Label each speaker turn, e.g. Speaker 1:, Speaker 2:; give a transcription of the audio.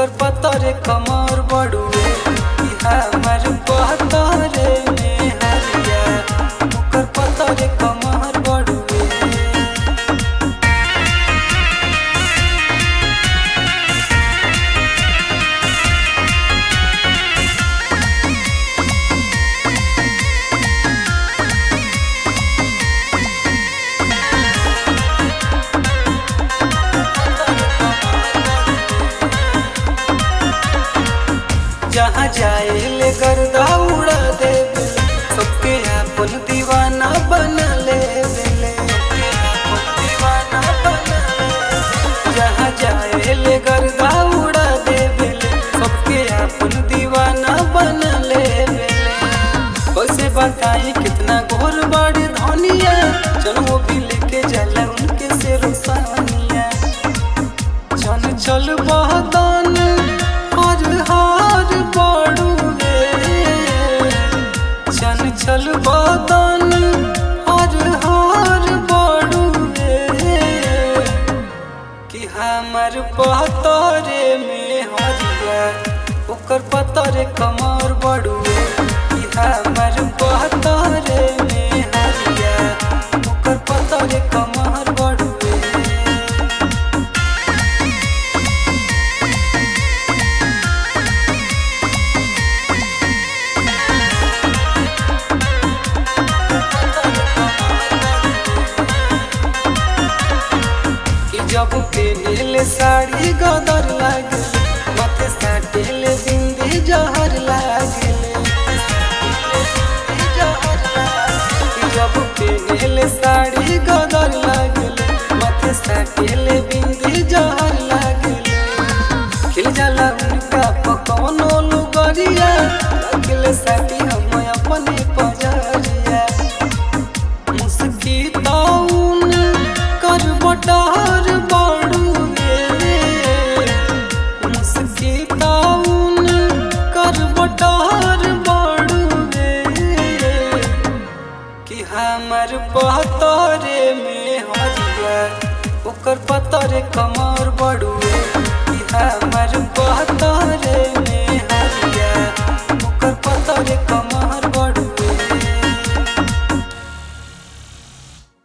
Speaker 1: ओकर पतरे कमर बड़ुए कि हमर पतरे में हरिया ओकर पतरे कमर बड़ुए जहाँ जाए ले गर्दा उड़ा दे सबके अपन दीवाना बना ले बेले सबके अपन दीवाना बना ले जहाँ जाए ले गर्दा उड़ा दे बेले सबके अपन दीवाना बना ले बेले कैसे बताई कितना गोर बड़े धनिया चलो वो भी लेके जाला उनके से रोसानिया चल चल बहदान हर हार बड़ुए चल चल बहदान हर हार बड़ुए कि हमर पतरे में हरिया ओकर पतरे कमर बड़ुए कि हमर पतरे में हरिया ओकर पतरे कमर बड़ुए कि जब पेनेले साड़ी गदर लागल माथे साटेले बिंदी जहर लागल कि जब पेनेले साड़ी गदर लागल माथे साटेले बिंदी जहर लागल खिल जाला उनका पकौनो लुगरिया लागल साटी हम अपने पजरिया मुस्की ताउन कर बटार बाड़ुए मुस्की ताउन कर बटार बाड़ुए कि हमर पतरे में हरिया ओकर पतरे कमर बड़ुए